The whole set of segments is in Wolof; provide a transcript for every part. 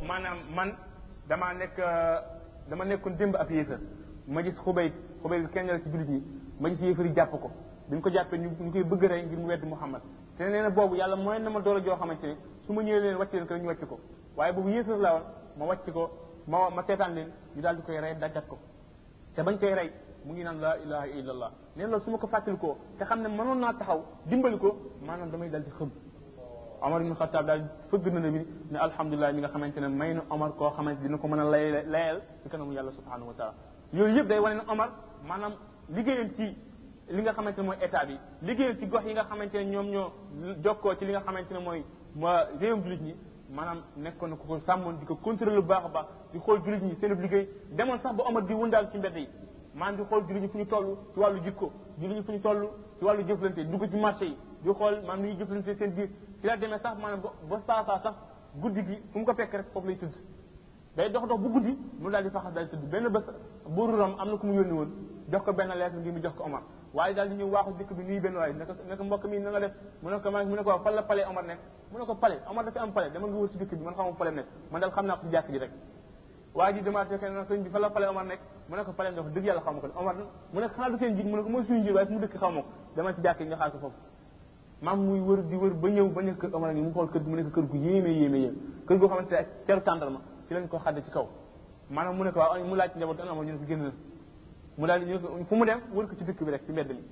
maanaam man damaa nekk dama nekkoon démb ab yéefar ma gis xubay xubay bi kenn la ci jullit ñi ma gis yéefar yi jàpp ko bi ñu ko jàppee ñu ñu koy bëgg rey ngir mu wedd Muhammad te nee na boobu yàlla mooy na ma doole joo xamante ne su ma ñëwee leen wàcc leen ko ñu wàcc ko waaye boobu yéefar la woon ma wàcc ko ma ma seetaan leen ñu daal di koy rey dajat ko te bañ koy rey mu ngi naan laa ilaha illallah nee na loolu su ma ko fàttalikoo te xam ne mënoon naa taxaw dimbali ko maanaam damay dal di xëm Omar ibn Khattab daal fëgg na bi ne alhamdulilah mi nga xamante ne may na Omar koo xamante dina ko mën a lay layal ci kanamu yàlla subhanahu wa taala yooyu yëpp day wane ne Omar maanaam liggéeyam ci li nga xamante ne mooy état bi liggéeyam ci gox yi nga xamante ne ñoom ñoo jokkoo ci li nga xamante ne mooy ma réewum jullit ñi maanaam nekkoon na ko ko sàmmoon di ko contrôler bu baax a baax di xool jullit ñi seen liggéey demoon sax ba Omar di wëndaal ci mbedd yi maanaam di xool jullit ñi fu ñu toll ci wàllu jikko jullit ñi fu ñu toll ci wàllu jëflante dugg ci marché yi di xool maanaam ni ñuy jëflante seen biir ci la demee sax maanaam ba saa saa sax guddi gi fu mu ko fekk rek foofu lay tëdd day dox dox bu guddi mu daal di faxas daal di tëdd benn bés buuru Rom am na ku mu yónni woon jox ko benn lettre ngir mu jox ko Omar waaye daal di ñëw waaxu dëkk bi nuyu benn waaye ne ko ne ko mbokk mi na nga def mu ne ko ma mu ne ko waaw fan la palais Omar nekk mu ne ko palais Omar dafa am palais dama nga wër si dëkk bi man xamuma palais nekk man daal xam naa ko ci jàkk ji rek waa ji demaat fekk na sëñ bi fan la palais Omar nekk mu ne ko palais ndox dëgg yàlla xaw ma ko Omar mu ne ko xanaa du seen jiit mu ne ko mooy suñu jiit waaye fu mu dëkk xaw ma ko dama ci jàkk yi nga xaar ko foofu maam muy wër di wër ba ñëw ba nekk kër Omar ngi mu xool kër gi mu nekk kër gu yéeme yéeme yéeme kër goo xamante ne ak ceru tàndarma ci lañ ko xadde ci kaw maanaam mu ne ko waaw mu laaj njaboot an Omar ñu ne ko génn na mu daal di ñu fu mu dem wër ko ci dëkk bi rek ci mbedd mi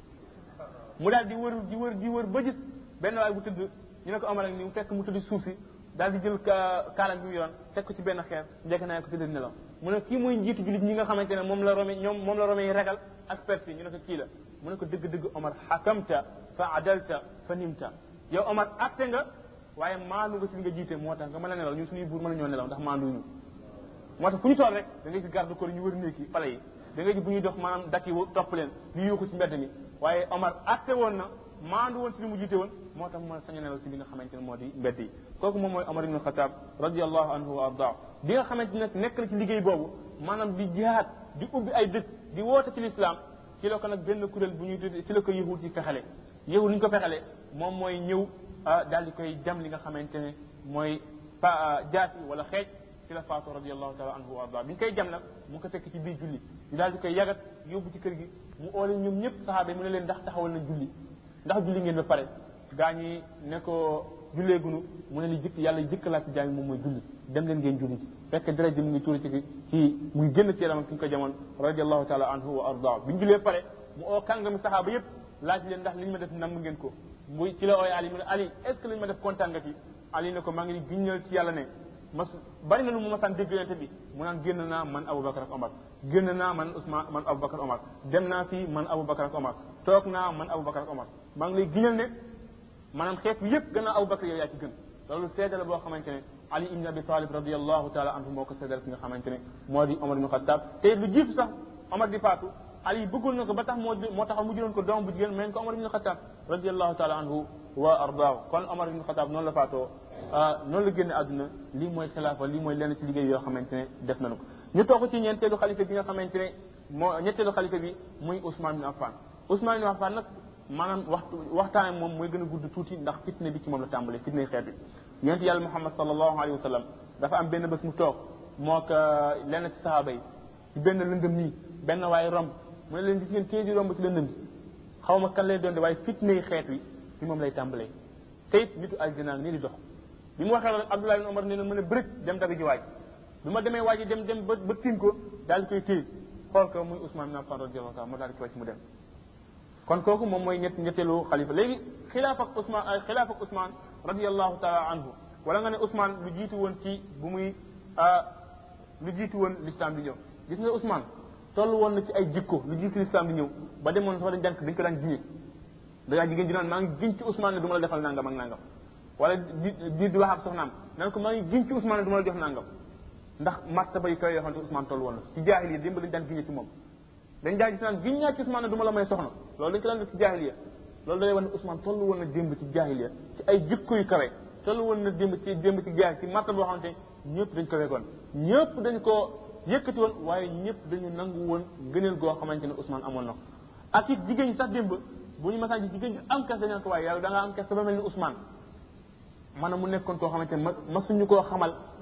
mu daal di wër di wër di wër ba gis benn waay bu tëdd ñu ne ko Omar ak ni mu fekk mu tëdd suuf si daal di jël kaalam bi mu yoroon teg ko ci benn xeer njëkk naa ko tëdd nelaw mu ne kii mooy njiitu jullit ñi nga xamante ne moom la rome ñoom moom la rome yi ragal ak persi ñu ne ko kii la mu ne ko dëgg-dëgg Omar xakamta fa adalta fa nimta yow Omar atte nga waaye maandu nga ci li nga jiite moo tax nga mën a nelaw ñun suñuy buur mën a ñoo nelaw ndax maanduñu moo tax fu ñu toll rek da ngay gis garde corps ñu wër néeg yi pale yi da ngay gis bu ñuy dox maanaam dakk yi topp leen di yuuxu ci mbedd mi waaye Omar atte woon na maandu woon ci li mu jiite woon moo tax mu sañ a nelaw ci li nga xamante ne moo di mbedd yi kooku moom mooy Omar ibn Khattab radiallahu anhu wa ardaa bi nga xamante ne nekk na ci liggéey boobu maanaam di jihaad di ubbi ay dëkk di woote ci lislaam ci la ko nag benn kuréel bu ñuy tudd ci la ko yahud ci fexale yahud ni ñu ko fexale moom mooy ñëw daal di koy jam li nga xamante ne mooy pa jaasi wala xeej ci la faatu radiallahu taala anhu wa ardaa bi ñu koy jam nag mu ko fekk ci biir julli ñu daal di koy yagat yóbbu ci kër gi mu oole ñoom ñëpp saxaaba yi mu ne leen ndax taxawal na julli ndax julli ngeen ba pare gaa ñi ne ko julleegunu mu ne li jëkk yàlla jëkk laa ci jaami moom mooy julli dem leen ngeen julli ci fekk deret ji mu ngi tuuri ci ci mu ngi génn ci yaramam ki ñu ko jamoon radiallahu taala anhu wa ardaa bi ñu jullee pare mu oo kàngami saxaaba yëpp laaj leen ndax li ñu ma def nam ngeen ko muy ci la ooy Ali mu ne Ali est ce que li ñu ma def kontaan nga ci Ali ne ko maa ngi giññal ci yàlla ne mas bari na lu mu masaan dégg yonente bi mu naan génn naa man Aboubacar ak Omar génn naa man Ousmane man Aboubacar Omar dem naa fii man Aboubacar ak Omar toog naa man Aboubacar ak Omar maa ngi lay giñal ne maanaam xeet bi yëpp gannaaw Aboubacar yow yaa ci gën loolu seede la boo xamante ne Ali ibn Abi Talib radiallahu taala anhu moo ko seedal ki nga xamante ne moo di Omar ibn Khattab te lu jiitu sax Omar di faatu Ali bëggoon na ko ba tax moo moo tax mu jëloon ko doom bu jigéen mais ko Omar ibn Khattab radiallahu taala anhu wa ardaahu kon Omar ibn Khattab noonu la faatoo noonu la génne àdduna lii mooy xilaafa lii mooy lenn ci liggéey yoo xamante ne def nañu ko ñu toog ci ñeenteelu xalifa bi nga xamante ne moo ñetteelu xalifa bi muy Ousmane bin Affan Ousmane bin Affan nag maanaam waxtu waxtaane moom mooy gën a gudd tuuti ndax fitne bi ci moom la tàmbalee fitne xeet bi yonent yàlla Muhammad sallallahu alayhi wa sallam dafa am benn bés mu toog moo ko lenn ci sahaaba yi ci benn lëndëm nii benn waaye romb mu ne leen gis ngeen kii di romb ci lëndëm bi xaw ma kan lay doon de waaye fitne xeet wi ci moom lay tàmbalee te it nitu aljana nii di dox bi mu waxee loolu Abdullah ibn Omar ne leen mën a bërit dem dabi ji waaj bi ma demee waaj dem dem ba ba tiim ko daal di koy téye xool ko muy Ousmane bin Affan radiyallahu taala moo daal di koy wàcc mu dem kon kooku moom mooy ñett ñetteelu xalifa léegi xilaaf ak Ousmane xilaaf ak Ousmane radiyallahu taala anhu wala nga ne Ousmane lu jiitu woon ci bu muy lu jiitu woon l'islam di ñëw gis nga Ousmane toll woon na ci ay jikko lu jiitu l'islam di ñëw ba demoon sax dañ jànk dañ ko daan jiñe da ngaa jigéen di naan maa ngi giñ ci Ousmane ne du ma la defal nangam ak nangam wala di di di wax ak soxnaam nan ko maa ngi giñ ci Ousmane ne du ma la jox nangam ndax martaba yi koy yoo xam ne Ousmane toll woon na ci jaahiliya démb dañ daan giñe ci moom dañ daan gis naan giñ naa ci Ousmane ne du ma la may soxna loolu dañ ko daan def ci jaahiliya loolu day wax ne Ousmane toll woon na démb ci jaahiliya ci ay jikko yu kawe toll woon na démb ci démb ci jaahil ci martaba boo xamante ñëpp dañ ko wegoon ñëpp dañ ko yëkkati woon waaye ñëpp dañu nangu woon gëneel goo xamante ne Ousmane amoon na ko ak it jigéen ñi sax démb bu ñu masaan gis jigéen ñi am kes dañu ko waaye yàlla da nga am kes ba mel ni Ousmane maanaam mu nekkoon koo xamante ne ma masuñu koo xamal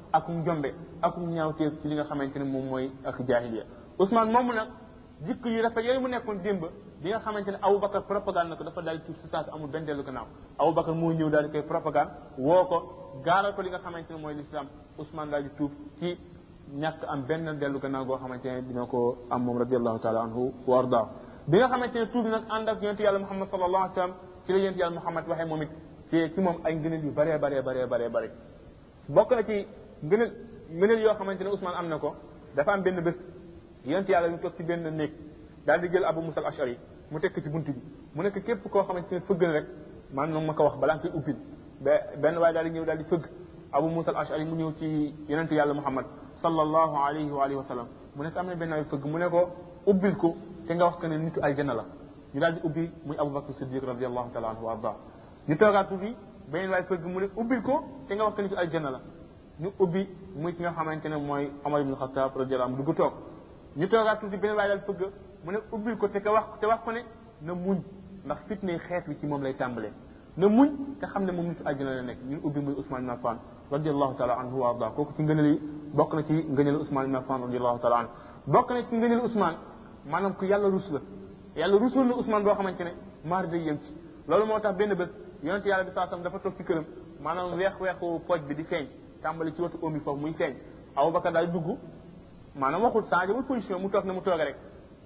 ak njombe ak ñaawteef ci li nga xamante ne moom mooy ak jaahiliya Ousmane moomu nag jikko yu rafet yooyu mu nekkoon démb bi nga xamante ne Aboubacar propagande na ko dafa daal di tuub si saa si amul benn dellu gannaaw Aboubacar moo ñëw daal di koy propagande woo ko gaaral ko li nga xamante ne mooy l'islam Ousmane daal di tuub ci ñàkk am benn dellu gannaaw goo xamante ne dina ko am moom radiallahu taala anhu wa ardaa bi nga xamante ne tuub nag ànd ak yonente yàlla Muhammad sallallahu alayhi wa sallam ci la yonente yàlla Muhammad waxee moom it ci ci moom ay ngëneel yu bëree bëree bëree bëree bëri bokk na ci ngëneel ngëneel yoo xamante ne Ousmane am na ko dafa am benn bés yonente yàlla ñu toog ci benn néeg daal di jël Abu Musa al-Ash'ari mu tekk ci bunt bi mu nekk képp koo xamante ne fëgg na rek man noonu ma ko wax balaa nga koy ubbil ba benn waaye daal di ñëw daal di fëgg Abu Musa al-Ash'ari mu ñëw ci yonente yàlla Muhammad sallallahu alayhi wa alihi wa sallam mu nekk am na benn waay fëgg mu ne ko ubbil ko te nga wax que ne nitu aljanna la ñu daal di ubbi muy Abu Bakr Siddiq radiallahu taala anhu wa arda ñu toogaat tuuti beneen waay fëgg mu ne ubbil ko te nga wax que nitu aljanna la ñu ubbi muy ki nga xamante ne mooy Omar ibn Khattab radiallahu anhu dugg toog ñu toogaat tuuti beneen waay daal fëgg mu ne ubbil ko te ka wax te wax ko ne na muñ ndax fitne xeet wi ci moom lay tàmbalee na muñ te xam ne moom nitu aljanna la nekk ñu ubbi muy Ousmane ibn Affan radiallahu taala anhu wa arda kooku ci ngëneel yi bokk na ci ngëneel Ousmane ibn Affan radiallahu taala anhu bokk na ci ngëneel Ousmane maanaam ku yàlla rus la yàlla rusul na Ousmane boo xamante ne maar day yem ci loolu moo tax benn bés yonente yàlla bi saa sam dafa toog ci këram maanaam weex weexu pooj bi di feeñ tàmbali ci wetu oom bi foofu muy feeñ Aboubacar daal dugg maanaam waxul changé wul position mu toog na mu toogee rek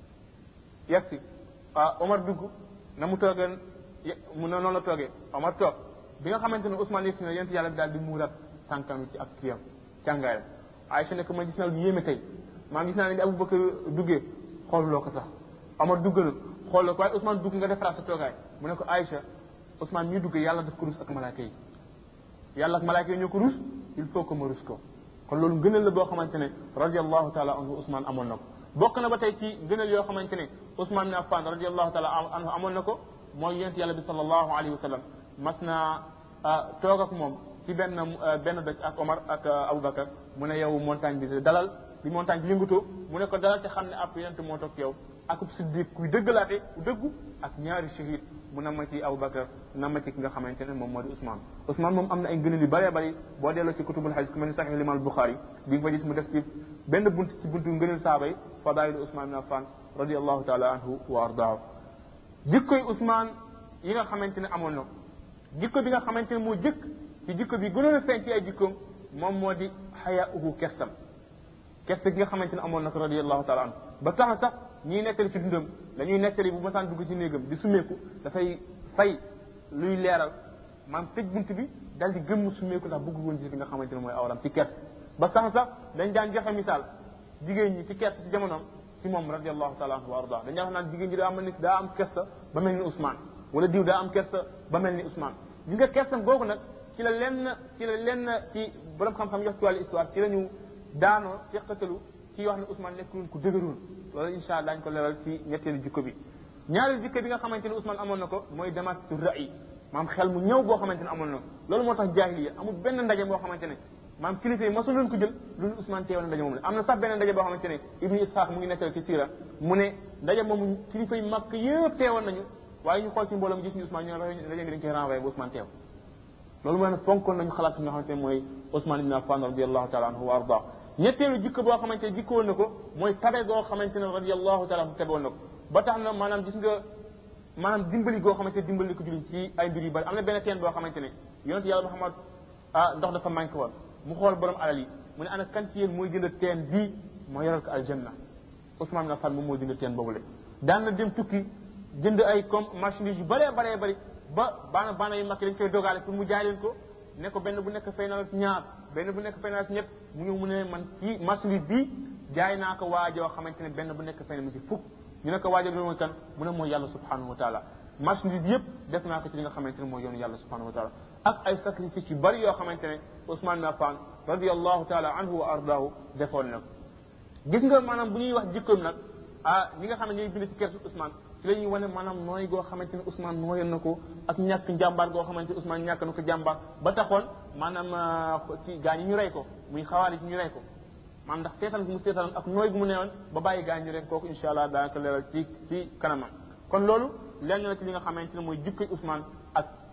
yegg si ah Omar dugg na mu toogee mu ne noonu la toogee Omar toog bi nga xamante ne Ousmane yegg si na yonente yàlla bi daal di muurat tànkam ci ak kiyam càngaayam Aïcha ne ko ma gis naa lu yéeme tey maa gis naa ne bi Aboubacar duggee xooluloo ko sax Omar dugg na xool la ko waaye Ousmane dugg nga defaraat sa toogaay mu ne ko Aïcha Ousmane ñuy duggee yàlla daf ko rus ak malaaka yi yàlla ak malaaka yi ñoo ko rus il faut que ma rus ko kon loolu ngëneel la boo xamante ne radiallahu taala anhu Ousmane amoon na ko bokk na ba tey ci ngëneel yoo xamante ne Ousmane ibn Affan radiallahu taala anhu amoon na ko mooy yonent yàlla bi sallallahu alayhi wa sallam mas naa toog ak moom ci benn benn dëkk ak Omar ak Aboubacar mu ne yow montagne bi dalal bi montagne bi yëngutoo mu ne ko dalal te xam ne ab yonent moo toog yow akub siddiq kuy dëggalaate ku dëggu ak ñaari shahid mu na ma ci Aboubacar na ma ci ki nga xamante ne moom moo di Ousmane Ousmane moom am na ay ngëneel yu bëree bëri boo delloo ci kutubul hadis ku mel ni Sahih Imam Bukhari di nga fa gis mu def ci benn bunt ci buntu ngëneel saaba yi fadailu Ousmane ibn Affan radiallahu taala anhu wa ardaahu jikkoy Ousmane yi nga xamante ne amoon na ko jikko bi nga xamante ne moo jëkk ci jikko bi gënoon a feeñ ci ay jikkoom moom moo di xayaauhu kersam kersa gi nga xamante ne amoon na ko radiallahu taala anhu ba tax na sax ñiy nettali ci dundam dañuy nettali bu masaan dugg ci néegam di sumeeku dafay fay luy leeral maam tëj bunt bi dal di gëmm sumeeku ndax bëggul woon gis li nga xamante ne mooy awram ci kers ba tax na sax dañ daan joxe misaal jigéen ñi ci kers ci jamonoom ci moom radiallahu taala anhu wa arda dañ daan wax naan jigéen ñi daa am ni daa am kersa ba mel ni Ousmane wala diw daa am kersa ba mel ni Ousmane ñi nga kersam googu nag ci la lenn ci la lenn ci borom xam-xam yox ci wàllu histoire ci la ñu daanoo teqatalu ci wax ne Ousmane nekkul ku dëgëroon loolu insha allah dañ ko leeral ci ñetteelu jikko bi ñaareelu jikko bi nga xamante ne Ousmane amoon na ko mooy damatu ra'i maam xel mu ñëw boo xamante ne amoon na ko loolu moo tax jaahiliya amul benn ndaje boo xamante ne maam kilifa yi masul leen ko jël loolu Ousmane teewal ndaje moom la am na sax benn ndaje boo xamante ne Ibnu Ishaq mu ngi nettali ci siira mu ne ndaje moomu kilifa yi màkk yëpp teewal nañu waaye ñu xool ci mbooloo mu gis ñu Ousmane ñu ne ndaje bi dañ koy renvoyé ba Ousmane teew loolu mooy ne fonkoon nañu xalaat nga xamante ne mooy Ousmane ibn Affan radiallahu taala anhu wa arda ñetteelu jikko boo xamante ne jikkoon na ko mooy tabe goo xamante ne radiallahu taala anhu tabewoon na ko ba tax na maanaam gis nga maanaam dimbali goo xamante ne dimbali ko julliñ ci ay mbir yu bari am na benn teen boo xamante ne yonent yàlla Muhammad ah ndox dafa manqué woon mu xool borom alal yi mu ne ana kan ci yéen mooy jënd teen bii moo yoral ko aljanna Ousmane ibn Affan moom moo jënd teen boobule daan na dem tukki jënd ay comme marchandise yu bëree bëree bëri ba baana baana yu mag yi dañ koy dogaale pour mu jaay leen ko ne ko benn bu nekk fay na la si ñaar benn bu nekk fay na la si ñett mu ñëw mu ne man kii marchandise bii jaay naa ko waajoo xamante ne benn bu nekk fay na ma si fukk ñu ne ko waajoo bi mooy kan mu ne mooy yàlla subhanahu wa taala marchandise bi yëpp def naa ko ci li nga xamante ne mooy yoonu yàlla subhanahu wa taala ak ay sacrifice yu bari yoo xamante ne Ousmane ibn Affan radiallahu taala anhu wa ardahu defoon na gis nga maanaam bu ñuy wax jikkoom nag ah ñi nga xam ne ñooy bind ci kersu Ousmane ci la ñuy wane maanaam nooy goo xamante ne Ousmane nooyoon na ko ak ñàkk njàmbaar goo xamante ne Ousmane ñàkk na ko jàmbaar ba taxoon maanaam ci gaa ñi ñu rey ko muy xawaari ñu rey ko maanaam ndax seetaan gu mu seetaan ak nooy gu mu neewoon ba bàyyi gaa ñu rey kooku insha allah daanaka leeral ci ci kanamam kon loolu lenn na ci li nga xamante ne mooy jikkoy Ousmane ak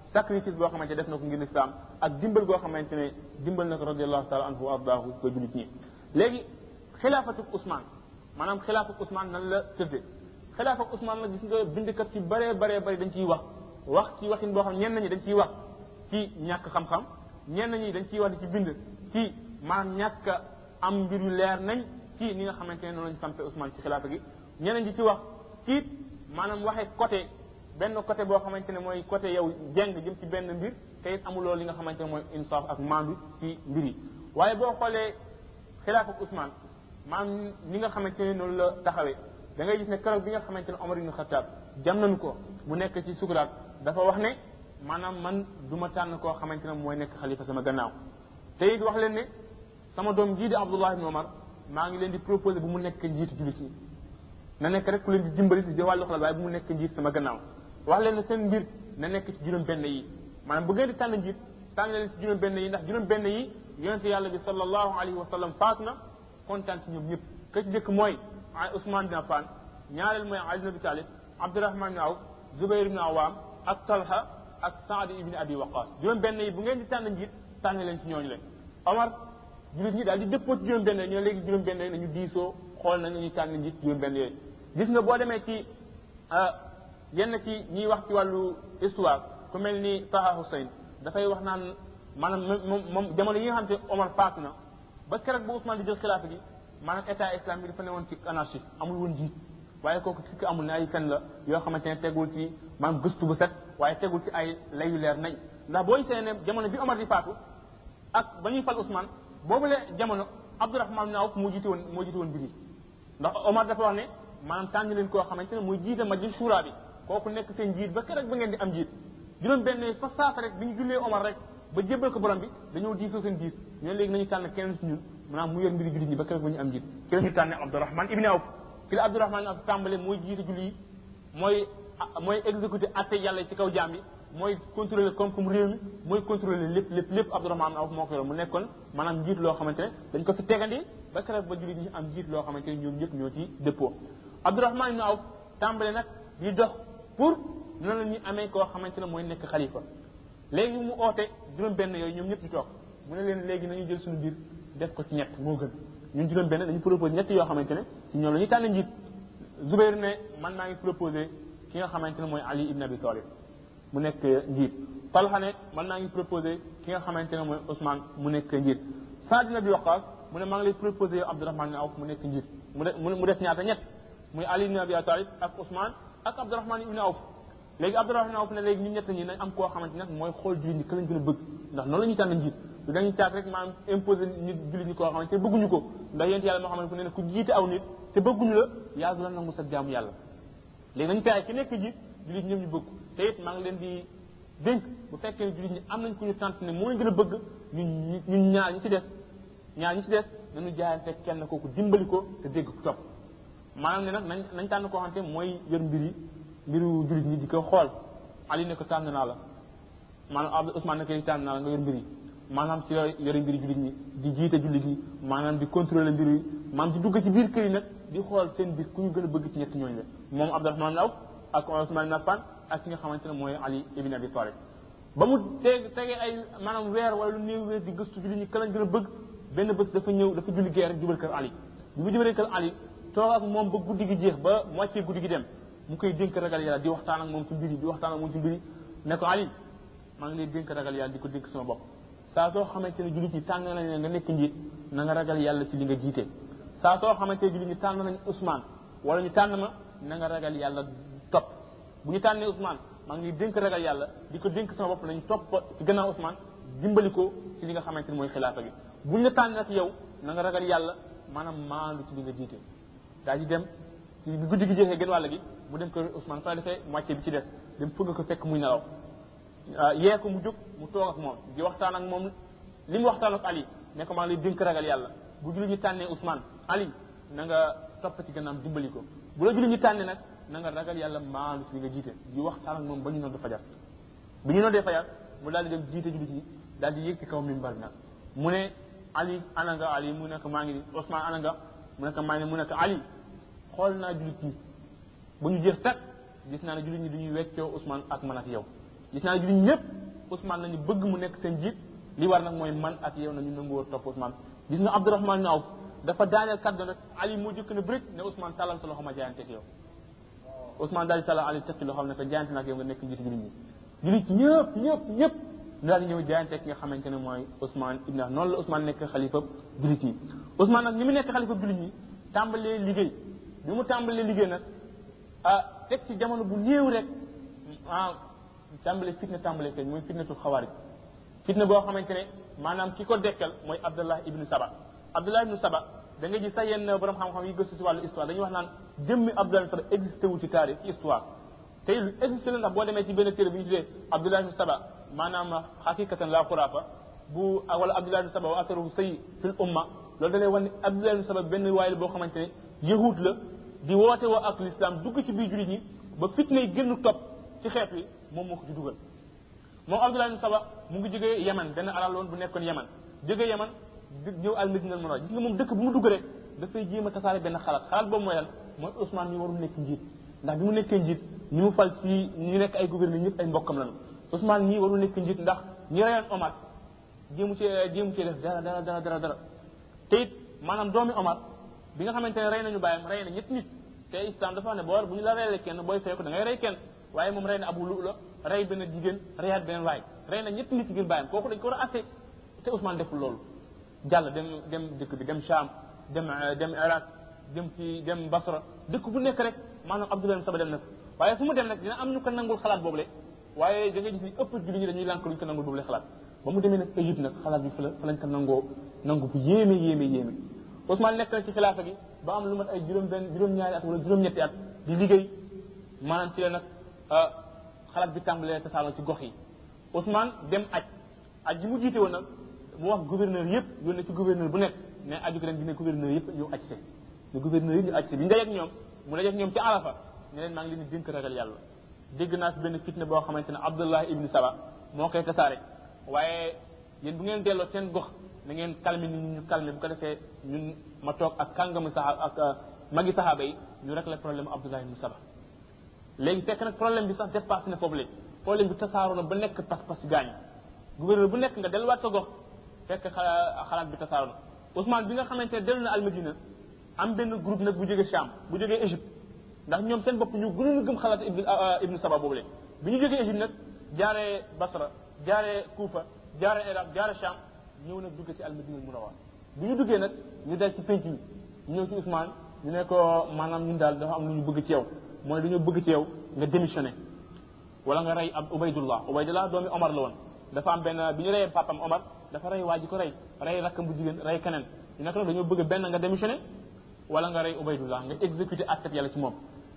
sacrifice boo xamante ne def na ko ngir lislaam ak dimbal goo xamante ne dimbal na ko radiallahu taala anhu wa ardaahu ba julit ñi léegi xilaafatu Ousmane maanaam xilaafatu Ousmane nan la tëddee xilaafatu Ousmane nag gis nga bindkat ci bëree bëree bëri dañ ciy wax wax ci waxin boo xam ñenn ñi dañ ciy wax ci ñàkk xam-xam ñenn ñi dañ ciy wax di ci bind ci maanaam ñàkk am mbir yu leer nañ ci ni nga xamante ne noonu lañ sampe Ousmane ci xilaafa gi ñeneen ñi ci wax ci maanaam waxee côté benn côté boo xamante ne mooy côté yow jeng jëm ci benn mbir te it amuloo li nga xamante ne mooy insaaf ak maandu ci mbir yi waaye boo xoolee xilaafa Ousmane maanaam ni nga xamante ne noonu la taxawee da ngay gis ne keroog bi nga xamante ne Omar ibn Khattab jam nañu ko mu nekk ci sukuraat dafa wax ne maanaam man du ma tànn koo xamante ne mooy nekk xalifa sama gannaaw te it wax leen ne sama doom jii di Abdullah ibn Omar maa ngi leen di proposé bu mu nekk njiitu jullit ñi na nekk rek ku leen di dimbali di wàllu xalaat waaye bu mu nekk njiit sama gannaaw wax leen ne seen mbir na nekk ci juróom benn yi maanaam bu ngeen di tànn njiit tànn leen ci juróom benn yi ndax juróom benn yi yonente yàlla bi sallallahu alayhi wa sallam faatu na kontaan ci ñoom ñëpp ka ci njëkk mooy Ousmane bin Affan ñaareel mooy Ali ibn Abi Talib Abdurahman ibn Awf Zubayr ibn Awam ak Talha ak Saad ibn Abi Waqas juróom benn yi bu ngeen di tànn njiit tànn leen ci ñooñu leen Omar jullit ñi daal di dëppoo ci juróom benn yi ñu ne léegi juróom benn yi nañu diisoo xool nañ nañu tànn njiit juróom benn yooyu gis nga boo demee ci yenn ci ñiy wax ci wàllu histoire ku mel ni Taha Hussein dafay wax naan maanaam moom moom jamono yi nga xam te Omar faatu na ba keroog ba Ousmane di jël xilaafa gi maanaam état islamique dafa ne woon ci anarchie amul woon jiit waaye kooku sikk amul ne ay fen la yoo xamante ne tegul ci maanaam gëstu bu set waaye tegul ci ay layu leer nañ ndax boo gisee ne jamono bi Omar di faatu ak ba ñuy fal Ousmane boobu la jamono Abdourahman ibn Awf moo jiite woon moo jiite woon mbir yi ndax Omar dafa wax ne maanaam tànn leen koo xamante ne mooy jiite majlis shura bi kooku nekk seen jiit ba keroog ba ngeen di am jiit juróom benn fa saasa rek bi ñu jullee Omar rek ba jébbal ko borom bi dañoo diisoo seen jiit ñoo léegi nañu tànn keneen si ñun maanaam mu yor mbiri jullit ñi ba keroog ba ñu am jiit ki la ñu tànne Abdourahman ibn Awf ki la Abdourahman ibn Awf tàmbale mooy jiite julli yi mooy mooy exécuté atte yàlla ci kaw jaam bi mooy contrôler koom-koom réew mi mooy contrôler lépp lépp lépp Abdourahman ibn Awf moo ko yor mu nekkoon maanaam njiit loo xamante ne dañ ko fi tegandi ba keroog ba jullit ñi am njiit loo xamante ne ñoom ñëpp ñoo ci dëppoo Abdourahman ibn Awf tàmbale nag di dox pour noonu la ñuy amee koo xamante ne mooy nekk xalifa léegi mu oote juróom benn yooyu ñoom ñëpp ñu toog mu ne leen léegi nañu jël suñu biir def ko ci ñett moo gën ñun juróom benn dañu proposé ñett yoo xamante ne ci ñoom la ñuy tànn njiit Zubair ne man maa ngi proposé ki nga xamante ne mooy Ali ibn Abi Talib mu nekk njiit Talha ne man maa ngi proposé ki nga xamante ne mooy Ousmane mu nekk njiit Saad ibn Abi Waqas mu ne maa ngi lay proposé yow Abdourahman ibn Awf mu nekk njiit mu de mu des ñaata ñett muy Ali ibn Abi Talib ak Ousmane ak Abdourahman ibn Awf léegi Abdourahman ibn Awf ne léegi ñun ñett ñi nañ am koo xamante ne mooy xool jullit ñi ka lañ gën a bëgg ndax noonu la ñuy tànn njiit du dañuy caat rek maanaam imposé nit jullit ñi koo xamante ne bëgguñu ko ndax yéen yàlla moo xamante ne ku jiite aw nit te bëgguñu la yaa du la nangu sa jaamu yàlla léegi nañu fexe ki nekk jiit jullit ñoom ñu bëgg te it maa ngi leen di dénk bu fekkee ne jullit ñi am nañ ku ñu tànt ne moo leen gën a bëgg ñun ñun ñaar ñi ci des ñaar ñi ci des nañu jaayante kenn kooku dimbali ko te dégg ko topp maanaam ne nag nañ nañ tànn koo xamante mooy yor mbir yi mbiru jullit ñi di ko xool Ali ne ko tànn naa la maanaam Abdou Ousmane ne ko tànn naa la nga yor mbir yi maanaam ci yore yore mbiri jullit ñi di jiite jullit ñi maanaam di contrôler mbir yi maanaam di dugg ci biir kër yi nag di xool seen biir ku ñu gën a bëgg ci ñett ñooñu la moom Abdourahman Awf ak Ousmane ibn Affan ak ki nga xamante ne mooy Ali ibn Abi Talib ba mu teg tegee ay maanaam weer wala lu néew weer di gëstu jullit ñi ka lañ gën a bëgg benn bés dafa ñëw dafa julli gee rek jubal kër Ali bi mu jubalee kër Ali toog ak moom ba guddi gi jeex ba moitié guddi gi dem mu koy dénk ragal yàlla di waxtaan ak moom ci mbiri di waxtaan ak moom ci mbiri ne ko Ali maa ngi lay dénk ragal yàlla di ko dénk sama bopp saa soo xamante ne jullit ñi tànn nañ nga nekk njiit na nga ragal yàlla ci li nga jiite saa soo xamante ne jullit ñi tànn nañ Ousmane wala ñu tànn ma na nga ragal yàlla topp bu ñu tànnee Ousmane maa ngi lay dénk ragal yàlla di ko dénk sama bopp nañu topp ci gannaaw Ousmane dimbali ko ci li nga xamante ne mooy xilaafa gi bu ñu la tànn nag yow na nga ragal yàlla maanaam maandu ci li nga jiite daa di dem ci bi guddi gi jeexee gën wàll gi mu dem kër Ousmane fa defee moitié bi ci des dem fëgg ko fekk muy nelaw yee ko mu jóg mu toog ak moom di waxtaan ak moom li mu waxtaan ak Ali ne ko maa ngi lay dénk ragal yàlla bu julli ñu tànnee Ousmane Ali na nga topp ci gannaaw dimbali ko bu la julli ñu tànnee nag na nga ragal yàlla maandu ci li nga jiite di waxtaan ak moom ba ñu noddu fajar bi ñu noddee fajar mu daal di dem jiite jullit ñi daal di yéeg ci kaw mimbar nag mu ne Ali ana nga Ali mu nekk maa ngi ni Ousmane ana nga mu nekk maa ngi mu nekk Ali xool naa jullit ñi ba ñu jeex tag gis naa ne jullit ñi duñuy weccoo Ousmane ak man ak yow gis naa jullit ñëpp Ousmane nañu bëgg mu nekk seen jiit li war nag mooy man ak yow nañu nangu topp Ousmane gis nga Abdourahmane Awf dafa daaneel kaddu nag Ali moo jëkk ne bërik ne Ousmane tàllal sa loxo ma jaayante ak yow Ousmane daal di tàllal Ali tekki loxo ne ko jaayante nag yow nga nekk njiit jullit ñi jullit ñëpp ñëpp ñëpp daal di ñëw jaayante ki nga xamante ne mooy Ousmane ibn noonu la Ousmane nekk xalifa jullit ñi Ousmane nag ni mu nekk xalifa jullit ñi tàmbalee liggéey bi mu tàmbalee liggéey nag ah teg ci jamono bu néew rek ah tàmbalee fitna tàmbalee feeñ mooy fitnatul xawaarij fitna boo xamante ne maanaam ki ko dekkal mooy Abdullah ibnu Saba Abdullah ibnu Saba da nga gis sax yenn borom xam-xam yi gëstu si wàllu histoire dañuy wax naan jëmmi Abdullah ibnu Saba existé wu ci taarix ci histoire tey lu existé la ndax boo demee ci benn téere bu ñu tuddee Abdullah ibnu Saba maanaam xaqiqatan la xuraafa bu wala Abdullah ibnu Saba wa atharuhu sayyi fil umma loolu da lay wan ne Abdullah ibnu Saba benn waay la boo xamante ne yahud la di woote woo ak l'islam dugg ci biir jullit ñi ba fitna yi gënnu topp ci xeet wi moom moo ko ci dugal moom Abdullah ibn Saba mu ngi jógee Yaman benn alal woon bu nekkoon Yaman jógee Yaman ñëw al Madina al Munawwara gis nga moom dëkk bu mu dugg rek dafay jéem a tasaare benn xalaat xalaat boobu mooy lan mooy Ousmane mi warul nekk njiit ndax bi mu nekkee njiit ñi mu fal ci ñu nekk ay gouverneur ñëpp ay mbokkam lañu Ousmane mii warul nekk njiit ndax ñi reyoon Omar jéemu cee jéemu cee def dara dara dara dara dara te it maanaam doomi Omar bi nga xamante ne rey nañu bàyyam rey na ñetti nit te islam dafa ne boo bu ñu la reylee kenn booy fekk da ngay rey kenn waaye moom rey na abu lu la rey benn jigéen reyaat beneen waay rey na ñetti nit ngir bàyyam kooku dañ ko war a atte te Ousmane deful loolu jàll dem dem dëkk bi dem Cham dem dem Iraq dem ci dem Basra dëkk bu nekk rek maanaam Abdoulaye Saba dem na waaye fu mu dem nag dina am ñu ko nangul xalaat boobule waaye da ngay gis ni ëpp julli ñi dañuy lànk luñ ko nangul boobule xalaat ba mu demee nag Égypte nag xalaat bi fa la fa lañ ko nangoo nangu bu yéeme yéeme yéeme Ousmane nekk na ci xilaafa gi ba am lu mat ay juróom benn juróom-ñaari at wala juróom-ñetti at di liggéey maanaam ci la nag xalaat bi tàmbalee tasaaroo ci gox yi Ousmane dem aj aj ji mu jiite woon nag mu wax gouverneur yëpp yónnee ci gouverneur bu nekk ne aju ko ren dina gouverneur yëpp ñu aj se ne gouverneur yëpp ñu aj se bi ñu dajeeg ñoom mu dajeeg ñoom ci arafa ne leen maa ngi leen di dénk ragal yàlla dégg naa fi benn fitne boo xamante ne Abdullah ibn Saba moo koy tasaare waaye yéen bu ngeen delloo seen gox na ngeen calmer nit ñi ñu calmer bu ko defee ñun ma toog ak kàngamu saxaaba ak magi saxaaba yi ñu rek la problème Abdullah ibn Saba léegi fekk nag problème bi sax dépassé na foofu léegi problème bi tasaaroo na ba nekk pas-pas ci gaañ gouverneur bu nekk nga delluwaat sa gox fekk xalaat bi tasaaroo na Ousmane bi nga xamante ne dellu na Almadina am benn groupe nag bu jógee Cham bu jógee Égypte ndax ñoom seen bopp ñu gënoon gëm xalaat ibn ibn Saba boobu léegi bi ñu jógee Égypte nag jaaree Basra jaaree Kufa jaaree Iraq jaaree Cham ñëw nag dugg ci Almadina Munawwara bi ñu duggee nag ñu dal ci penc mi ñëw ci Ousmane ñu ne ko maanaam ñun daal dafa am lu ñu bëgg ci yow mooy dañoo bëgg ci yow nga démissionné wala nga rey ab Ubaydullah Ubaydullah doomi Omar la woon dafa am benn bi ñu reyee papam Omar dafa rey waa ji ko rey rey rakkam bu jigéen rey keneen ñu nekk nag dañoo bëgg benn nga démissionné wala nga rey Ubaydullah nga exécuté acte yàlla ci moom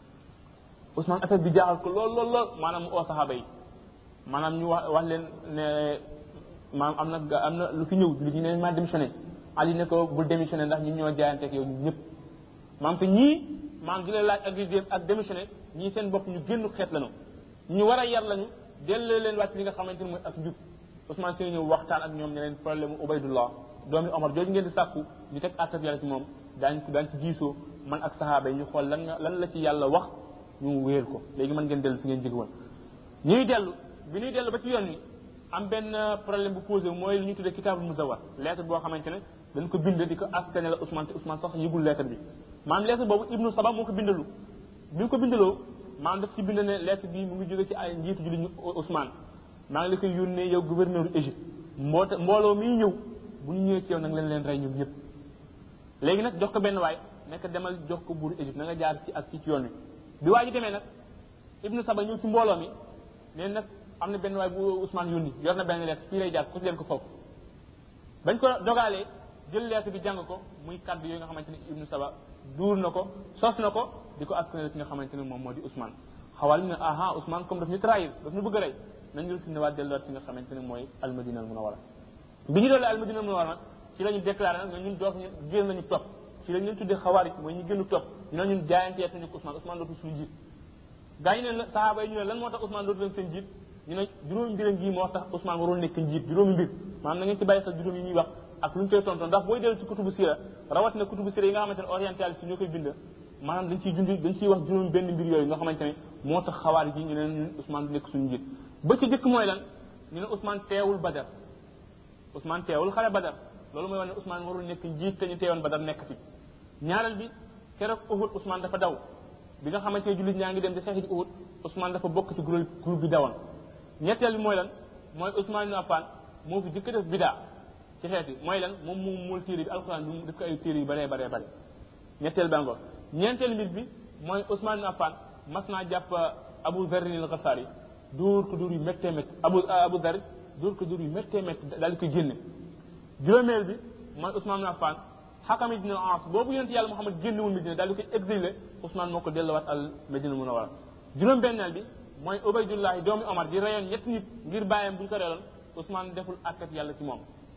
Ousmane affaire bi jaaxal ko lool lool lool maanaam mu oo saxaaba yi maanaam ñu wax wax leen ne maanaam am na am na lu fi ñëw lu ñu ne maa démissionné Ali ne ko bul démissionné ndax ñun ñoo jaayante ak yow ñun ñëpp maanaam te ñii maanaam di leen laaj ak ak démissionné ñii seen bopp ñu génn xeet lañu ñu war a yar lañu delloo leen wàcc li nga xamante ni mooy ak njub Ousmane Seye ñëw waxtaan ak ñoom ne leen problème mu Ubaydullah doomi Omar jooju ngeen di sàkku ñu teg àttab yàlla ci moom daañ daañ ci diisoo man ak saxaaba yi ñu xool lan nga lan la ci yàlla wax ñu wéer ko léegi mën ngeen dellu fi ngeen jóge woon ñuy dellu bi ñuy dellu ba ci yoon wi am benn problème bu posé mooy li ñuy tuddee kitaabul musawar lettre boo xamante ne dañ ko bind di ko askane la Ousmane te Ousmane sax yëgul lettre bi maanaam lettre boobu Ibnu Saba moo ko bindalu bi mu ko bindaloo maanaam daf ci bind ne lettre bi mu ngi jóge ci ay njiitu julli ñu Ousmane maa ngi la koy yónnee yow gouverneur Égypte mboota mbooloo miy ñëw bu ñu ñëwee ci yow nag leen leen rey ñoom ñëpp léegi nag jox ko benn waay nekk demal jox ko buuru Égypte na nga jaar ci ak ci ci yoon wi bi waa ji demee nag Ibnu Saba ñëw ci mbooloo mi nee nag am na benn waay bu Ousmane yónni yor na benn lettre fii lay jaar ko leen ko foofu bañ ko dogalee jël lettre bi jàng ko muy kaddu yooyu nga xamante ne Ibnu Saba duur na ko sos na ko di ko askanale ki nga xamante ne moom moo di Ousmane xawal ne aha Ousmane comme daf ñu trahir daf ñu bëgg a rey nañu retourné waat delluwaat fi nga xamante ne mooy almadina al munawara bi ñu dolli almadina al munawara nag ci la ñu déclaré nag ñun dootu ñu génn nañu topp ci la ñu leen tuddee xawaarij mooy ñu gënu topp ñu ne ñun jaayanteetuñu ko Ousmane Ousmane dootu suñu jiit gaa ñu ne sahaaba yi ñu ne lan moo tax Ousmane dootu leen seen jiit ñu ne juróomi mbir ngi moo tax Ousmane warul nekk njiit juróomi mbir maanaam na ngeen ci bàyyi xel juróom yi ñuy wax ak lu ñu koy tontoon ndax booy dellu ci kutubu sira rawat na kutubu sira yi nga xamante ne orientaliste ñoo koy bind maanaam dañ ciy junj dañ ciy wax juróom benn mbir yooyu nga xamante ne moo tax xawaar ji ñu ne ñun Ousmane du nekk suñu njiit ba ci jëkk mooy lan ñu ne Ousmane teewul Badar Ousmane teewul xare Badar loolu mooy wane ne Ousmane warul nekk njiit te ñu teewoon Badar nekk fi ñaareel bi keroog Uhud Ousmane dafa daw bi nga xamante ne jullit ñaa ngi dem di xeex ji Uhud Ousmane dafa bokk ci groupe groupe bi dawoon ñetteel bi mooy lan mooy Ousmane ibn Affan moo fi jëkk def bidaa ci xeet yi mooy lan moom moom mool téere bi alxuraan bi mu def ko ay téere yu baree baree bare ñetteel ba ngoor ñeenteel mbir bi mooy Ousmane ibn Affan mas naa jàpp Abu Dharr al-Ghifari dóor ko dóor yu méttee métti Abu Abu Dharr dóor ko dóor yu méttee métti daal di koy génne juróomeel bi mooy Ousmane ibn Affan Hakam ibn al-As boobu yonent yàlla Muhammad génnewul Medina daal di koy exilé Ousmane moo ko delluwaat al Medina Munawwara juróom benneel bi mooy Ubaydullahi doomi Omar di reyoon ñetti nit ngir bàyyam bu ñu ko reyoon Ousmane deful àtteeb yàlla ci moom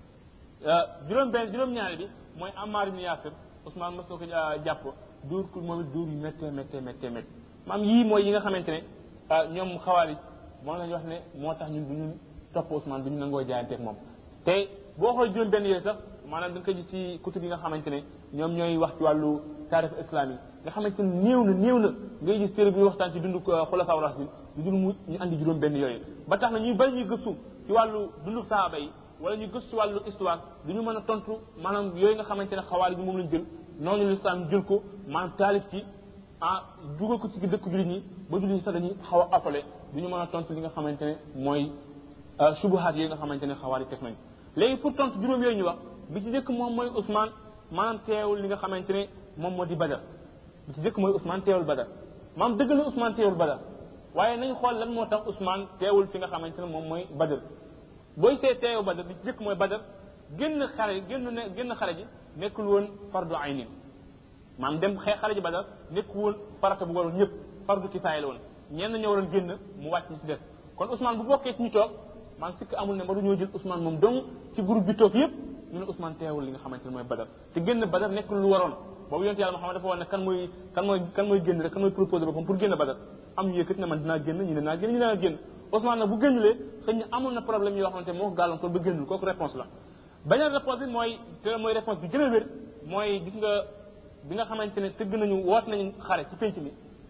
juróom benn juróom ñaari bi mooy Ammar ibn Yasir Ousmane mos na ko jàpp dóor ko moom it dóor yu méttee méttee méttee méttee maam yii mooy yi nga xamante ne ñoom xawaari moom la ñu wax ne moo tax ñun du ñu topp Ousmane du ñu nangoo jaayanteeg moom te boo xool juróom benn yooyu sax maanaam da nga ko gis ci kutub yi nga xamante ne ñoom ñooy wax ci wàllu taarix islam yi nga xamante ne néew na néew na ngay gis téere bi waxtaan ci dundu xulafaa rasul lu dul mu ñu andi juróom benn yooyu ba tax na ñuy bari ñuy gëstu ci wàllu dundu saaba yi wala ñu gëstu ci wàllu histoire du ñu mën a tontu maanaam yooyu nga xamante ne xawaari bi moom lañ jël noonu l'islam jël ko maanaam taalif ci ah dugal ko ci dëkk jullit ñi ba jullit ñi sax dañuy xaw a appelé du ñu mën a tontu li nga xamante ne mooy subuhaat yooyu nga xamante ne xawaari teg nañ léegi pour tontu juróom yooyu ñu wax bi ci njëkk moom mooy Ousmane maanaam teewul li nga xamante ne moom moo di Badar bi ci njëkk mooy Ousmane teewul Badar maanaam dëgg la Ousmane teewul Badar waaye nañ xool lan moo tax Ousmane teewul fi nga xamante ne moom mooy Badar booy see teewu Badar bi ci njëkk mooy Badar génn xare génn ne génn xare ji nekkul woon fardu aynin maanaam dem xee xare ji Badar nekkul woon farata bu waroon ñëpp fardu kifaaya la woon ñenn ñoo waroon génn mu wàcc ñi ci des kon Ousmane bu bokkee ci ñu toog man sikk amul ne ma du ñoo jël Ousmane moom dong ci groupe bi toog yëpp ñu ne Ousmane teewul li nga xamante ne mooy Badar te génn Badar nekkul lu waroon boobu yonte yàlla Muhammad dafa wax ne kan mooy kan mooy kan mooy génn rek kan mooy proposé boppam pour génn Badar am ñu yëkkati ne man dinaa génn ñu ne naa génn ñu ne naa génn Ousmane nag bu génnulee xëy na amoon na problème yoo xamante moo ko gàllankoor ba génnul kooku réponse la beneen réponse bi mooy te mooy réponse bi gën a wér mooy gis nga bi nga xamante ne tëgg nañu woot nañu xare ci penc mi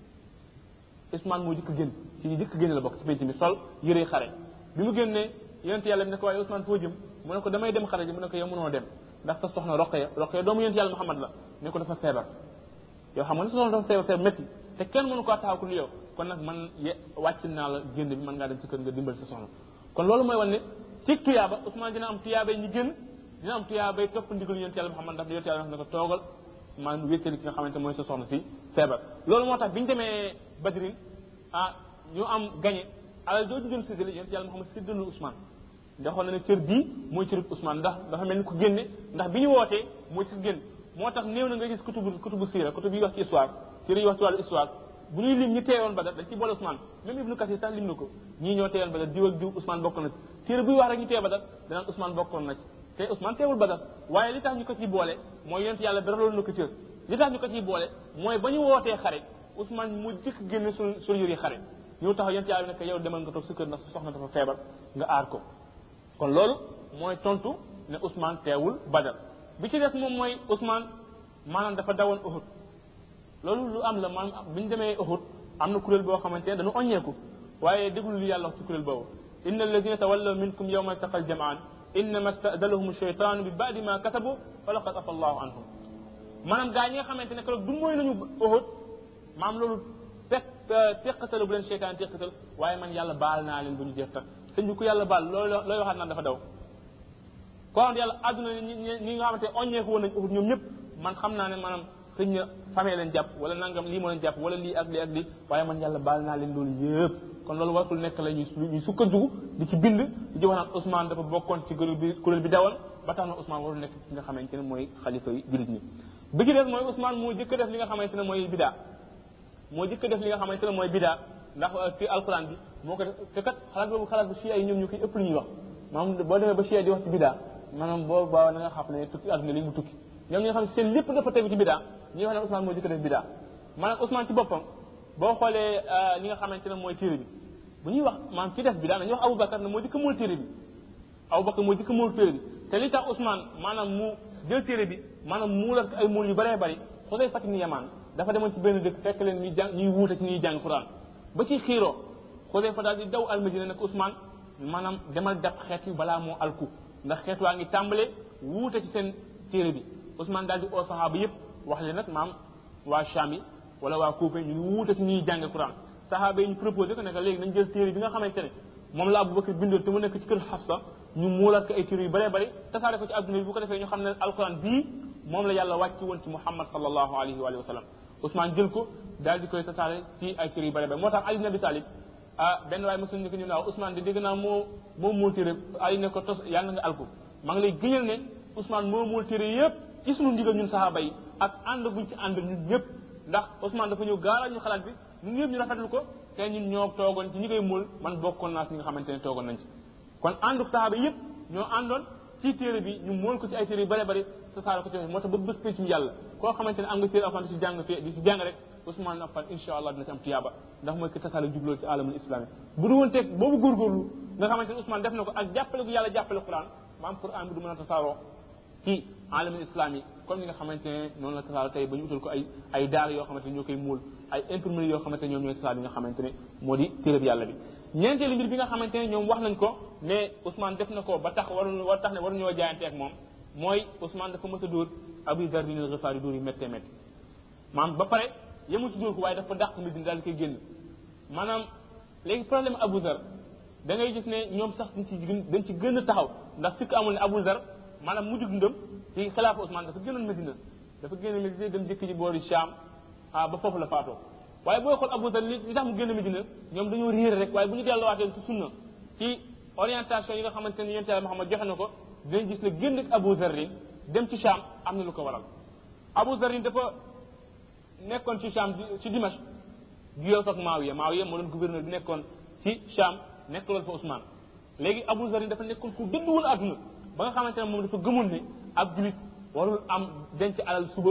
Ousmane moo jëkk génn ci ñu jëkk génn la bokk ci penc mi sol yëre xare bi mu génnee yonent yàlla bi ne ko waaye Ousmane foo jëm mu ne ko damay dem xare ji mu ne ko yow mënoo dem ndax sa soxna Roqaya Roqaya doomu yonent yàlla Muhammad la ne ko dafa feebar yow xam nga ne sa soxna dafa feebar feebar métti te kenn mënu ko taxaw ku yow kon nag man ye wàcc naa la génn bi mën ngaa dem ci kër nga dimbal sa soxna kon loolu mooy wan ne ci tuyaaba Ousmane dina am tuyaabay ñi génn dina am tuyaabay topp ndigal yonent yàlla Muhammad ndax yonent yàlla ne ko toogal maa wéttali ki nga xamante mooy sa soxna si feebar loolu moo tax bi ñu demee Badrin ah ñu am gagné alal jooju doon séddale yonent yàlla Muhammad séddale Ousmane ndax xool na ne cër bii mooy cërub Ousmane ndax dafa mel ni ku génne ndax bi ñu wootee mooy ci génn moo tax néew na nga gis kutubu kutubu siira kutub yi wax ci histoire téere yi wax ci wàllu histoire bu ñuy lim ñi teewoon Badar dañ ci boole Ousmane même Ibnu Kasir sax lim na ko ñii ñoo teewoon Badar diw ak diw Ousmane bokk na ci téere buy wax rek ñu teew Badar danaan Ousmane bokkoon na ci te Ousmane teewul Badar waaye li tax ñu ko ciy boole mooy yonent yàlla beraloon na ko cër li tax ñu ko ciy boole mooy ba ñu wootee xare Ousmane mu jëkk génne suñ suñu yëri xare ñëw taxaw yonent yàlla ne ko yow demal nga toog sa kër ndax sa soxna dafa feebar nga aar ko kon loolu mooy tontu ne Ousmane teewul Badar bi ci des moom mooy Ousmane maanaam dafa dawoon Uhud loolu lu am la maanaam bi ñu demee Uhud am na kuréel boo xamante ne dañu oññeeku waaye déglu li yàlla wax ci kuréel boobu inna alladina tawallaw minkum yawma altaqal jamaan innama stadalahum sheytaanu bi baadi ma kasabu wa laqad afa allahu anhum maanaam gaa ñi nga xamante ne keroog du mooy nañu Uhud maam loolu fekk teqatal bu leen seytaan teqatal waaye man yàlla baal naa leen bu ñu jeex tak sëñ bi ku yàlla baal loolu looy waxaat naan dafa daw ko xam yàlla àdduna ñi ñi nga xamante oññeeku woon nañ Uhud ñoom ñëpp man xam naa ne maanaam xëy na famille leen jàpp wala nangam lii moo leen jàpp wala lii ak lii ak lii waaye man yàlla baal naa leen loolu yëpp kon loolu wartul nekk la ñuy ñuy sukkandiku di ci bind di ci wax naan Ousmane dafa bokkoon ci kuréel bi kuréel bi dawal ba tax na Ousmane warul nekk ci nga xamante ne mooy xalifa yi jullit ñi bi ci des mooy Ousmane moo jëkk def li nga xamante ne mooy bidaa moo jëkk def li nga xamante ne mooy bidaa ndax ci alquran bi moo ko def te kat xalaat boobu xalaat bu chia yi ñoom ñu koy ëpp lu ñuy wax maanaam boo demee ba chia di wax ci bidaa maanaam boo baaw na nga xam ne tukki àdduna li mu tukki ñoom ñi nga xam ne seen lépp dafa tegu ci bidaa ñi wax ne Ousmane moo jëkk def bidaa maanaam Ousmane ci boppam boo xoolee li nga xamante ne mooy téere bi bu ñuy wax maanaam ci def bidaa dañuy wax Aboubacar ne moo jëkk mool téere bi Aboubacar moo jëkk mool téere bi te li tax Ousmane maanaam mu jël téere bi maanaam muulal ay mool yu bëree bëri xosey Fatim ni Yamaan dafa demoon ci benn dëkk fekk leen ñuy jàng ñuy wuute ci ñuy jàng Quran ba ci xiiroo Xudayfa daal di daw almadina nag Ousmane maanaam demal dab xeet yu balaa moo alku ndax xeet waa ngi tàmbale wuute ci seen téere bi Ousmane daal di oo saxaaba yëpp wax leen nag maam waa Cham yi wala waa Kuufa ñu ngi wuute ci ñuy jànge Quran saxaaba yi ñu proposé ko ne que léegi nañ jël téere bi nga xamante ne moom la Abubakar bindoon te mu nekk ci kër Xafsa ñu muulaat ko ay téere yu bëree bëri tasaare ko ci adduna bi bu ko defee ñu xam ne alquran bii moom la yàlla wàcc woon ci Muhammad sallallahu alayhi wa sallam Ousmane jël ko daal di koy tasaare ci ay téere yu bëri bëri moo tax Ali ibn Abi Talib ah benn waaye mosul ñu ko ñu naaw Ousmane di dégg naa moo moo muul téere Ali ne ko tos yàlla nga alku maa ngi lay gëñal ne Ousmane moo muul téere yëpp ci sunu ndigal ñun saxaaba yi ak ànd buñ ci ànd ñun ñëpp ndax Ousmane dafa ñëw gaaral ñu xalaat bi ñun ñëpp ñu rafetlu ko te ñun ñoo toogoon ci ñi koy muul man bokkoon naa si ñi nga xamante ne toogoon nañ ci kon àndu saxaaba yëpp ñoo àndoon ci téere bi ñu mool ko ci ay téere yu bare bare sa saara ko ci moo tax ba bés pencum yàlla koo xamante ne am nga téere alxuraan di si jàng fii di si jàng rek Ousmane Affan insha allah dina ci am tiyaaba ndax mooy ki tasaale jubloo ci alamul islami bu du woon teg boobu góorgóorlu nga xamante ne Ousmane def na ko ak jàppale gu yàlla jàppale Quran maam Quran bi du mën a tasaaroo ci alamul islami comme ni nga xamante ne noonu la tasaaroo tey ba ñu utal ko ay ay daara yoo xamante ne ñoo koy muul ay imprimerie yoo xamante ne ñoom ñooy tasaar bi nga xamante ne moo di téere bi yàlla bi ñeenteelu mbir bi nga xamante ne ñoom wax nañ ko ne Ousmane def na ko ba tax waru war tax ne waru ñoo jaayante ak moom mooy Ousmane dafa mës a dóor Abu Dar bin al-Ghifari dóor yu méttee métti maanaam ba pare yemul ci dóor ko waaye dafa dàq Medina daal di koy génn maanaam léegi problème Abu Dar da ngay gis ne ñoom sax dañ ci gën dañ ci gën a taxaw ndax fekk amul ne Abu Dar maanaam mujjug ndëm ci xilaafa Ousmane dafa génnoon Medina dafa génn Medina dem jëkk ji boori Cham ah ba foofu la faatoo waaye booy xool Abu Dar li li tax mu génn Medina ñoom dañoo réer rek waaye bu ñu delluwaatee ci sunna ci orientation yi nga xamante ne yonent Yàlla Muhammad joxe na ko dinañ gis ne génn ak Abu Zarrin dem ci Cham am na lu ko waral Abu Zarrin dafa nekkoon ci Cham ci Dimash juyoo ko ak Maawiya Maawiya moo doon gouverneur bi nekkoon ci Cham nekkaloon fa Ousmane léegi Abu Zarrin dafa nekkoon ku dëdduwul àdduna ba nga xamante ne moom dafa gëmoon ne ab julit warul am denc alal suba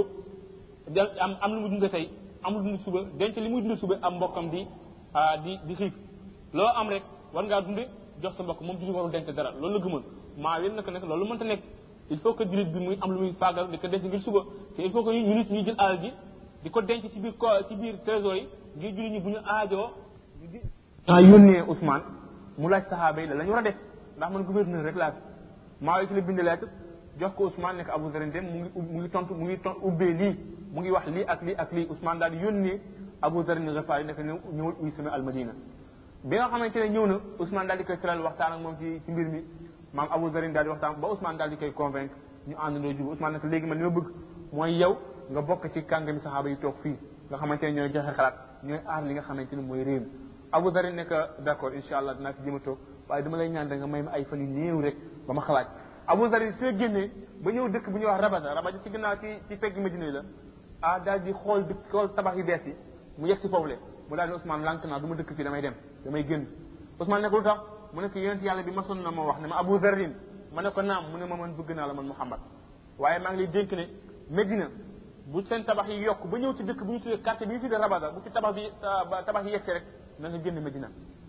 am am lu mu dund tey am lu dund suba denc li muy dund suba am mbokkam di di di xiif loo am rek war ngaa dunde jox sa mbokk moom julit warul denc dara loolu la gëmoon maa yéen nag nekk loolu mënta nekk il faut que julit bi muy am lu muy faagal di ko denc ngir suba te il faut que ñu nit ñuy jël alal ji di ko denc ci biir ko ci biir trésor yi ngir julit ñi bu ñu aajoo ah yónnee Ousmane mu laaj saxaaba yi la la ñu war a def ndax man gouverneur rek laa fi maa yi ci la bind lettre jox ko Ousmane nekk Abu Zarin dem mu ngi mu ngi tontu mu ngi ton ubbee lii mu ngi wax lii ak lii ak lii Ousmane daal di yónnee Abu Zarin Ghafari nekk ñëw ñëwul uy sama almadina bi nga xamante ne ñëw na Ousmane daal di koy tëral waxtaan ak moom ci ci mbir mi maam Abu Zarin daal di waxtaan ba Ousmane daal di koy convaincre ñu àndandoo jub Ousmane nag léegi man li ma bëgg mooy yow nga bokk ci kàngami saxaaba yi toog fii nga xamante ne ñooy joxe xalaat ñooy aar li nga xamante ne mooy réew mi Abu Zarin nekk d' accord incha allah dinaa fi jëm a toog waaye dama lay ñaan da nga may ma ay fan yu néew rek ba ma xalaat Abu Zarin su génnee ba ñëw dëkk bu ñuy wax Rabada Rabada ci ginnaaw ci ci pegg Medina la ah daal di xool dëkk xool tabax yu bees yi mu yegg si foofu le mu daal di Ousmane lànk naa du ma dëkk fii damay dem damay génn Ousmane ne ko lu tax mu ne ko yonent yàlla bi masoon na ma wax ne ma Abu Zarin ma ne ko naam mu ne ma man bëgg naa la man Muhammad waaye maa ngi lay dénk ne Medina bu seen tabax yi yokk ba ñëw ci dëkk bu ñu tuddee quartier bi ñu tuddee Rabada bu fi tabax bi tabax yi yegg rek na nga génn Medina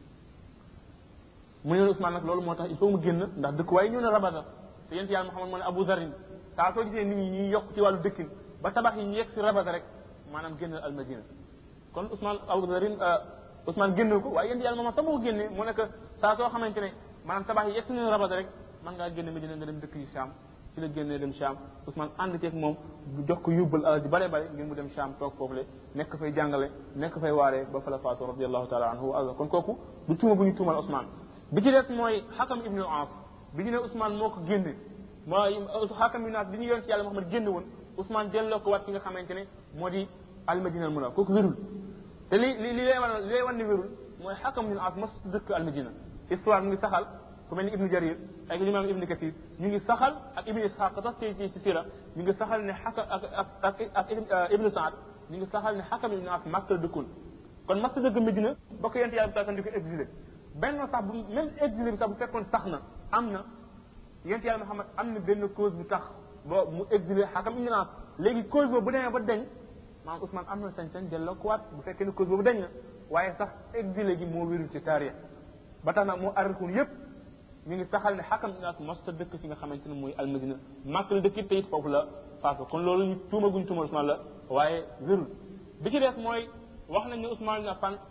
mu ne Ousmane nag loolu moo tax il faut mu génn ndax dëkk waaye ñëw na Rabada te yent yàlla Muhammad moo ne Abu Zarin saa soo gisee nit ñi ñuy yokk ci wàllu dëkkin ba tabax yi ñu yegg si Rabada rek maanaam génnal al Madina kon Ousmane Abu Zarin Ousmane génnal ko waaye yent yàlla Muhammad sax moo ko génnee mu nekk saa soo xamante ne maanaam tabax yi yegg si nañu Rabada rek man ngaa génn Medina nga dem dëkk yi Sham ci la génnee dem Sham Ousmane ànd ceeg moom jox ko yóbbal alal ji bare bare ngir mu dem Sham toog foofu le nekk fay jàngale nekk fay waaree ba fa la faatu radiallahu taala anhu wa kon kooku du tuuma bu ñu tuumal Ousmane bi ci des mooy xakam ibnu al-As bi ñu ne Ousmane moo ko génne mooy xakam ibnu al-As bi ñu yoon ci yàlla Muhammad génne woon Ousmane delloo ko wat ki nga xamante ne moo di almadina al muna kooku wérul te li li li lay wan li lay wan ne wérul mooy xakam ibnu al-As mas dëkk almadina histoire mu ngi saxal ku mel ni ibnu jarir ak imam ibnu kathir ñu ngi saxal ak ibnu ishaq sax ci ci ci sira ñu ngi saxal ne xakam ak ak ak ak ibnu saad ñu ngi saxal ne xakam ibnu al-As Makka la dëkkoon kon mas dëkk Medina ba ko yonent yàlla bi di ko exilé benn sax bu même exilé bi sax bu fekkoon sax na am na yonent yàlla Muhammad am na benn cause bu tax ba mu exilé xakam ibnu al-As léegi cause boobu bu demee ba deñ maanaam Ousmane am na sañ-sañ delloo ko waat bu fekkee ne cause boobu dañ na waaye sax exilé gi moo wérul ci taarix ba tax na moo arrikuun yépp ñu ngi saxal ne xakam naas mosta dëkk fi nga xamante ne mooy almadina màkk la dëkk it te it foofu la faatu kon loolu ñu tuuma guñ tuuma Ousmane la waaye wérul bi ci des mooy wax nañ ne Ousmane ibn Affan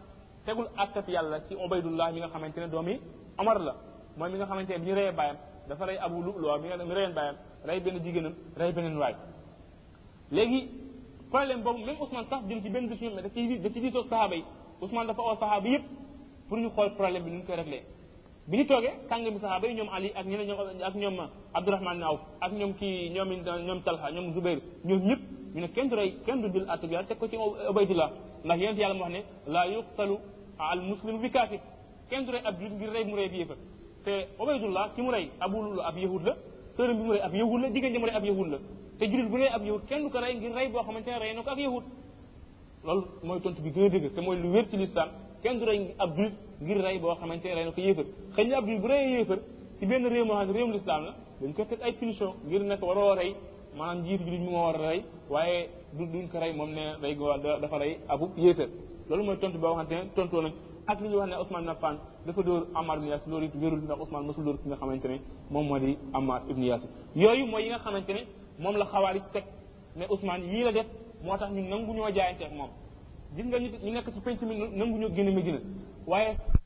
tegul attab yàlla ci Ubaydullah mi nga xamante ne doomi Omar la mooy mi nga xamante ne bi ñu reyee bàyyam dafa rey Abu Lu'lu'a mi nga mi reyeen bàyyam rey benn jigéenam rey beneen waay léegi problème boobu même Ousmane sax jëm ci benn décision mais da ci da ci diisoo saxaaba yi Ousmane dafa oo saxaaba yëpp pour ñu xool problème bi nu ñu koy réglé bi ñu toogee kànga mi saxaaba yi ñoom Ali ak ñeneen ñoom ak ñoom Abdourahmane Awf ak ñoom kii ñoom ñoom Talha ñoom Zubair ñoom ñëpp ñu ne kenn du rey kenn du jël atte bi yàlla teg ko ci Ubaydullah ndax yonent yàlla mu wax ne la yuqtalu al muslimu bi kaafir kenn du rey ab julit ngir rey mu rey bi yëfa te Ubaydullah ki mu rey Abu Lulu ab yahud la sërëm bi mu rey ab yahud la jigéen ji mu rey ab yahud la te julit bu rey ab yahud kenn du ko rey ngir rey boo xamante ne rey na ko ak yahud loolu mooy tontu bi gën a dëgg te mooy lu wér ci lislaam kenn du rey ab julit ngir rey boo xamante ne rey na ko yéefar xëy na ab julit bu reyee yéefar ci benn réew moo xam ne réewum lislaam la dañ koy teg ay punition ngir nekk waroo rey maanaam njiitu julit mi moo war a rey waaye du duñ ko rey moom ne rey go dafa rey abu yéefar loolu mooy tontu boo xamante ne tontoo nañ ak li ñuy wax ne Ousmane ibn Affan dafa dóor Ammar ibn Yasir loolu it wérul ndax Ousmane mosul dóor ki nga xamante ne moom moo di Ammar ibn Yasir yooyu mooy yi nga xamante ne moom la xawaari teg mais Ousmane yii la def moo tax ñu nangu ñoo jaayante ak moom gis nga ñu nekk ci penc mi nangu ñoo génn Medina waaye